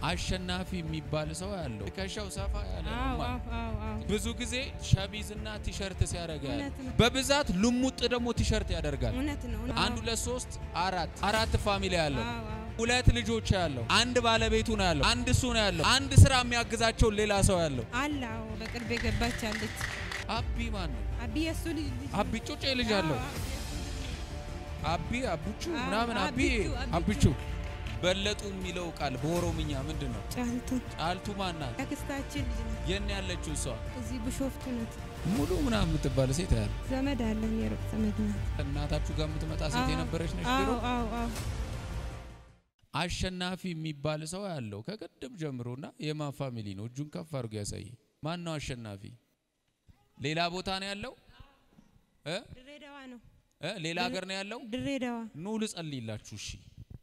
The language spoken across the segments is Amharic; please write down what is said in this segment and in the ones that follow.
አሸናፊ የሚባል ሰው ያለው ትከሻው ሰፋ ያለ ነው አዎ ማለት አዎ አዎ አዎ ብዙ ጊዜ ሸሚዝና ቲሸርት ሲያደርግ ያለ እውነት ነው። በብዛት ልሙጥ ደግሞ ቲሸርት ያደርጋል። እውነት ነው። አንድ ሁለት ሶስት አራት አራት ፋሚሊ ያለው አዎ አዎ ሁለት ልጆች ያለው አንድ ባለቤቱ ነው ያለው አንድ እሱ ነው ያለው አንድ ስራ የሚያግዛቸው ሌላ ሰው ያለው አለ። አዎ በቅርብ የገባች አለች። አቢ ማን ነው? አቢ የሱ ልጅ ልጅ አቢ ጩጬ ልጅ አለው አቢ አቡቹ አዎ፣ ምናምን አቢ አቢቹ፣ አብቹ በለጡ የሚለው ቃል በኦሮምኛ ምንድን ነው? ጫልቱ ጫልቱ ማን ናት? ያክስታችን ልጅ ናት። የት ነው ያለችው እሷ? እዚህ ብሾፍቱ ናት። ሙሉ ምናምን የምትባል ሴት ያለ ዘመድ አለን፣ የሩቅ ዘመድ ናት። እናታችሁ ጋር የምትመጣ ሴት አዎ፣ የነበረች ነች አዎ ድሮ? አዎ አዎ አሸናፊ የሚባል ሰው ያለው ከቅድም ጀምሮና የማን ፋሚሊ ነው? እጁን ከፍ አድርጎ ያሳይ። ማን ነው አሸናፊ? ሌላ ቦታ ነው ያለው እ ድሬዳዋ ነው። እ ሌላ ሀገር ነው ያለው? ድሬዳዋ ኑ ልጸልይላችሁ። እሺ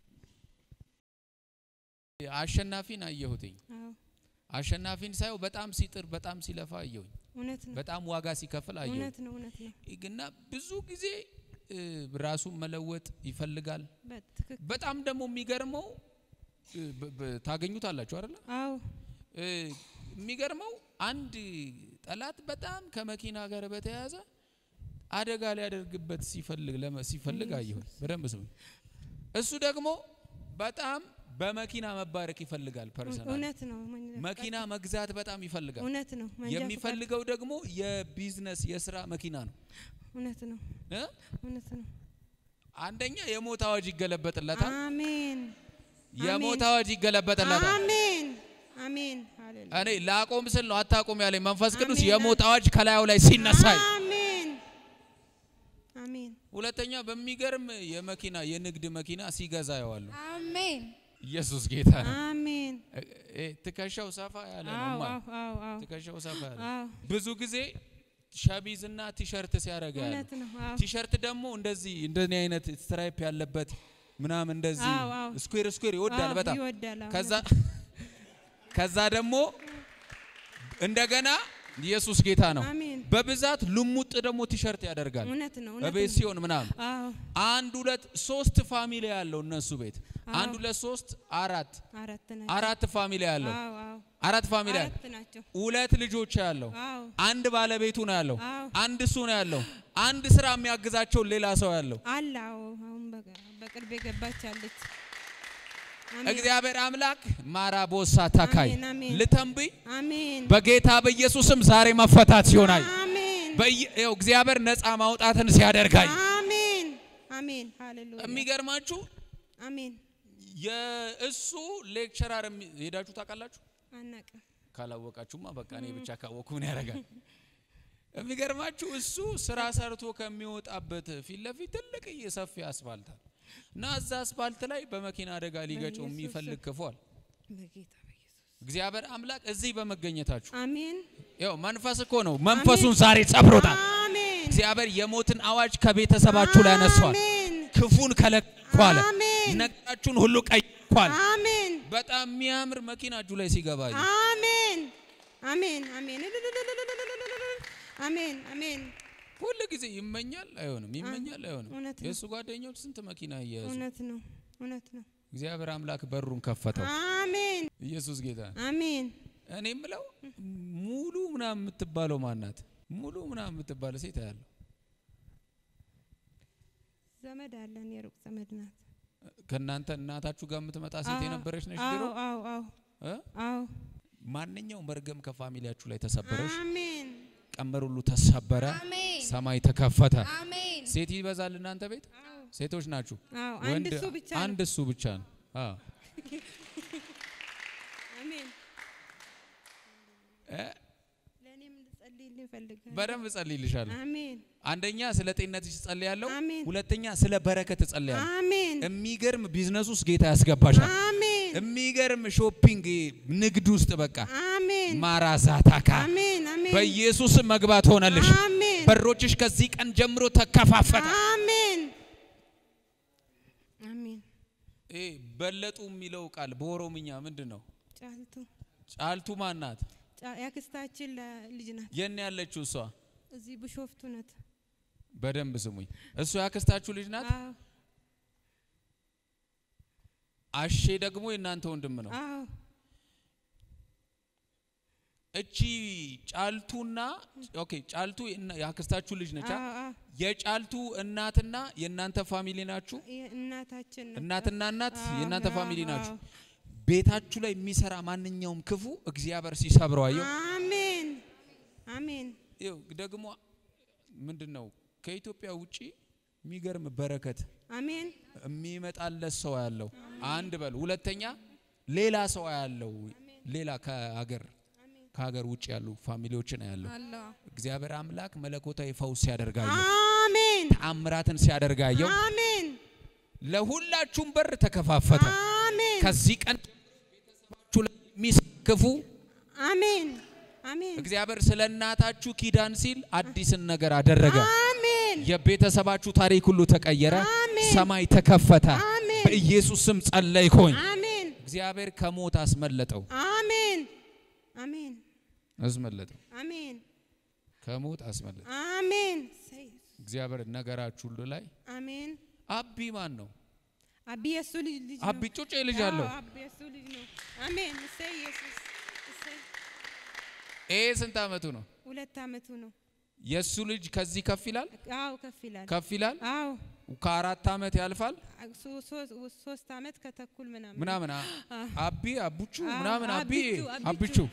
አሸናፊን አየሁትኝ። አዎ አሸናፊን ሳየው በጣም ሲጥር በጣም ሲለፋ አየሁኝ። እውነት ነው። በጣም ዋጋ ሲከፍል አየሁኝ። እውነት ነው። እውነት ነው። እና ብዙ ጊዜ እ፣ ራሱን መለወጥ ይፈልጋል። በትክክል በጣም ደግሞ የሚገርመው እ፣ በ- በ- ታገኙታላችሁ አይደለ? አዎ እ፣ የሚገርመው አንድ ጠላት በጣም ከመኪና ጋር በተያያዘ አደጋ ሊያደርግበት ሲፈልግ ለመ- ሲፈልግ አየሁኝ። በደንብ ስሙ። እሱ ደግሞ በጣም በመኪና መባረክ ይፈልጋል። ፐርሰናል እውነት ነው። መንጃ መኪና መግዛት በጣም ይፈልጋል። እውነት ነው። መንጃ ፈቃድ የሚፈልገው ደግሞ የቢዝነስ የስራ መኪና ነው እውነት ነው። እ? እውነት ነው። አንደኛ የሞት አዋጅ ይገለበጥለታል። አሜን የሞት አዋጅ ይገለበጥለታል። አሜን አሜን ሃሌሉያ እኔ ላቆም ስል ነው አታቆም ያለኝ መንፈስ ቅዱስ አሜን። የሞት አዋጅ ከላዩ ላይ ሲነሳይ። አሜን አሜን ሁለተኛ በሚገርም የመኪና የንግድ መኪና ሲገዛ ያዋሉ አሜን ኢየሱስ ጌታ ነው። አሜን እ- እ- ትከሻው ሰፋ ያለ ነው አዎ ማ- አዎ አዎ አዎ ትከሻው ሰፋ ያለ አዎ ብዙ ጊዜ ሸሚዝና ቲሸርት ሲያደርግ ያለ እውነት ነው። አዎ ቲሸርት ደግሞ እንደዚህ እንደኔ አይነት ስትራይፕ ያለበት ምናምን እንደዚህ አዎ፣ አዎ። ስኩዌር ስኩዌር ይወዳል አዎ፣ በጣም ይወዳል። አዎ፣ ከዛ እውነት ከዛ ደግሞ እንደገና ኢየሱስ ጌታ ነው። አሜን በብዛት ልሙጥ ደግሞ ቲሸርት ያደርጋል እውነት ነው። እውነት በቤት ነው። ሲሆን ምናምን አዎ አንድ ሁለት ሶስት ፋሚሊ ያለው እነሱ ቤት አንድ ሁለት ሶስት አራት አራት ናቸው። አራት ፋሚሊ ያለው አዎ አዎ አራት ፋሚሊ ያለው አራት ናቸው። ሁለት ልጆች ያለው አዎ አንድ ባለቤቱ ነው ያለው አዎ አንድ እሱ ነው ያለው አንድ ስራ የሚያግዛቸው ሌላ ሰው ያለው አለ። አዎ አሁን በቅ- በቅርብ የገባች አለች። አሜን እግዚአብሔር አምላክ ማራቦሳ ታካይ አሜን፣ አሜን። ልተንብይ አሜን በጌታ በኢየሱስም ዛሬ መፈታት ሲሆናል አሜን በየ- እግዚአብሔር ነፃ ማውጣትን ሲያደርጋይ አሜን አሜን ሃሌሉያ የሚገርማችሁ አሜን የእሱ ሌክቸራር የሚ- ሄዳችሁ ታውቃላችሁ? አናቅም ካላወቃችሁማ በቃ እኔ ብቻ ካወቅኩ ምን ያደርጋል? የሚገርማችሁ እሱ ስራ ሰርቶ ከሚወጣበት ፊት ለፊት ትልቅ ሰፊ አስፋልት አለ እና እዛ አስፋልት ላይ በመኪና አደጋ ሊገጨው በኢየሱስ የሚፈልግ ክፏል። በጌታ በኢየሱስ እግዚአብሔር አምላክ እዚህ በመገኘታችሁ አሜን ያው መንፈስ እኮ ነው። መንፈሱን ዛሬ ሰብሮታል። አሜን እግዚአብሔር የሞትን አዋጅ ከቤተሰባችሁ ላይ ያነሷል። አሜን ክፉን ከለኳለ አሜን ነገራችሁን ሁሉ ቀይኳል። አሜን በጣም የሚያምር መኪና እጁ ላይ ሲገባ አየሁ። አሜን አሜን አሜን አሜን አሜን ሁል ጊዜ ይመኛል አይሆንም፣ ይመኛል አይሆንም። እውነት ነው። የእሱ ጓደኞች ስንት መኪና እየያዙ እውነት ነው እውነት ነው እግዚአብሔር አምላክ በሩን ከፈተው። አሜን ኢየሱስ ጌታ ነው። አሜን እኔ የምለው ሙሉ ምናምን የምትባለው ማናት? ሙሉ ምናምን የምትባለው ሴት ያለው ዘመድ አለን የሩቅ ዘመድ ናት ከእናንተ እናታችሁ ጋር የምትመጣ ሴት አዎ፣ የነበረች ነች አዎ ድሮ። አዎ አዎ እ? አዎ ማንኛውም መርገም ከፋሚሊያችሁ ላይ ተሰበረሽ፣ አሜን ቀንበር ሁሉ ተሰበረ፣ አሜን ሰማይ ተከፈተ። አሜን ሴት ይበዛል እናንተ ቤት? አዎ ሴቶች ናችሁ? አዎ አንድ ወንድ እሱ ብቻ ነው አንድ እሱ ብቻ ነው። አዎ አሜን እ? ለእኔም ልጸልይልኝ እፈልጋለሁ በደንብ እጸልይልሻለሁ። አሜን አንደኛ ስለ ጤንነትሽ እጸልያለሁ። አሜን ሁለተኛ ስለ በረከት እጸልያለሁ። አሜን የሚገርም ቢዝነስ ውስጥ ጌታ ያስገባሻል። አሜን የሚገርም ሾፒንግ ንግድ ውስጥ በቃ አሜን ማራዛታካ አሜን አሜን በኢየሱስ መግባት ሆነልሽ። አሜን በሮችሽ ከዚህ ቀን ጀምሮ ተከፋፈተ። አሜን አሜን ይሄ በለጡ የሚለው ቃል በኦሮምኛ ምንድን ነው? ጫልቱ ጫልቱ ማናት? ጫ- ያክስታችን ለ- ልጅ ናት የት ነው ያለችው እሷ? እዚህ ብሾፍቱ ናት በደንብ ስሙኝ። እሱ ያክስታችሁ ልጅ ናት። አዎ አሼ ደግሞ የእናንተ ወንድም ነው። አዎ እቺ ጫልቱና ኦኬ ጫልቱ የእና- የአክስታችሁ ልጅ ነች። አ? አዎ፣ አዎ። የጫልቱ እናትና የእናንተ ፋሚሊ ናችሁ። እናታችን ነው። እናትና እናት አዎ፣ የእናንተ አዎ፣ ፋሚሊ ናችሁ። አዎ። ቤታችሁ ላይ የሚሰራ ማንኛውም ክፉ እግዚአብሔር ሲሰብረው አየው። አሜን አሜን ይኸው ደግሞ ምንድን ነው ከኢትዮጵያ ውጪ የሚገርም በረከት አሜን የሚመጣለት ሰው ያለው አንድ በል። ሁለተኛ ሌላ ሰው ያለው ሌላ ከሀገር ከሀገር ውጭ ያሉ ፋሚሊዎችን ያለው አለሁ። እግዚአብሔር አምላክ መለኮታዊ ፈውስ ሲያደርጋየው አሜን ተአምራትን ሲያደርጋየው አሜን ለሁላችሁም በር ተከፋፈተ። አሜን ከዚህ ቀን ቤተሰባችሁ ላይ የሚስክፉ አሜን አሜን እግዚአብሔር ስለ እናታችሁ ኪዳን ሲል አዲስን ነገር አደረገ። አሜን የቤተሰባችሁ ታሪክ ሁሉ ተቀየረ። አሜን። ሰማይ ተከፈተ። አሜን። በኢየሱስ ስም ጸለይኩኝ። አሜን እግዚአብሔር ከሞት አስመለጠው አሜን አሜን አስመለጠው አሜን ከሞት አስመለጠው። አሜን እግዚአብሔር ነገራችሁ ሁሉ ላይ አሜን አቢ ማን ነው? አቢ የሱ ልጅ ልጅ አቢ ነው። ጩጬ ልጅ አለው። አዎ፣ አቢ የሱ ልጅ ነው። አሜን እሰይ ኢየሱስ እሰይ ይሄ ስንት አመቱ ነው? ሁለት አመቱ ነው። የሱ ልጅ ከዚህ ከፍ ይላል አዎ ከፍ ይላል። ከፍ ይላል። አዎ ከአራት አመት ያልፋል ሶ- ሶ- ሶስት አመት ከተኩል ምናምን ምናምን አ- አቢ አቡቹ አዎ፣ ምናምን አቢ አቢቹ፣ አብቹ አቢቹ።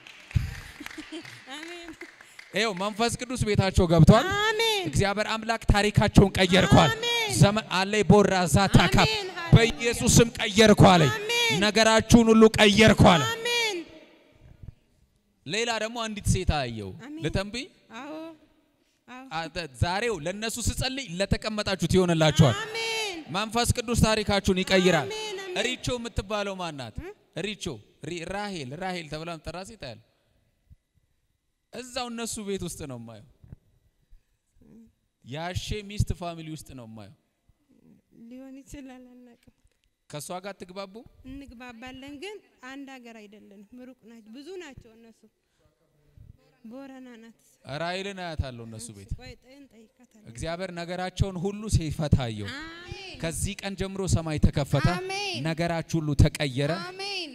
አሜን ይኸው መንፈስ ቅዱስ ቤታቸው ገብቷል። አሜን እግዚአብሔር አምላክ ታሪካቸውን ቀየርኳል። አሜን። ዘመን አለይ ቦራ ዛታ ካፕ አሜን። በኢየሱስ ስም ቀየርኳል። አሜን። ነገራችሁን ሁሉ ቀየርኳል። አሜን ሌላ ደግሞ አንዲት ሴት አየው አሜን። ልተንብይ አዎ አዎ አተ- ዛሬው ለነሱ ስጸልይ ለተቀመጣችሁት ይሆንላችኋል። አሜን መንፈስ ቅዱስ ታሪካችሁን ይቀይራል። አሜን፣ አሜን። ሪቾ የምትባለው ማናት? ሪቾ ሪ- ራሄል ራሄል ተብላ ምጠራ ሴት አያል እዛው እነሱ ቤት ውስጥ ነው የማየው። ያሼ ሚስት ፋሚሊ ውስጥ ነው የማየው። ሊሆን ይችላል አናውቅም። ከእሷ ጋር ትግባቡ እንግባባለን ግን አንድ ሀገር አይደለንም። ሩቅ ናቸው፣ ብዙ ናቸው እነሱ። ቦረና ናት። ራሄልን አያታለሁ እነሱ ቤት። ቆይ ጠይን ጠይቃታለሁ። እግዚአብሔር ነገራቸውን ሁሉ ሲፈታየው አሜን ከዚህ ቀን ጀምሮ ሰማይ ተከፈተ፣ አሜን። ነገራችሁ ሁሉ ተቀየረ። አሜን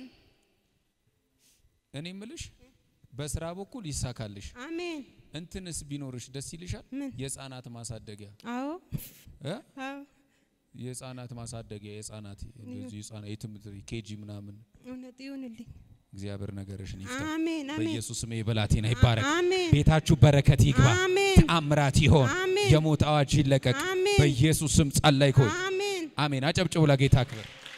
እኔ ምልሽ በስራ በኩል ይሳካልሽ። አሜን። እንትንስ ቢኖርሽ ደስ ይልሻል? ምን? የህፃናት ማሳደጊያ አዎ እ? አዎ የህፃናት ማሳደጊያ የህፃናት እንደዚህ ህፃናት የትምህርት ኬጂ ምናምን እውነት ይሁንልኝ። እግዚአብሔር ነገርሽን ይፍታ። አሜን አሜን በኢየሱስ ስም የበላቴና ይባረክ። አሜን ቤታችሁ በረከት ይግባ። አሜን ተአምራት ይሆን። አሜን። የሞት አዋጅ ይለቀቅ። አሜን። በኢየሱስ ስም ጸለይኩኝ። አሜን አሜን። አጨብጭቡ ለጌታ ክብር።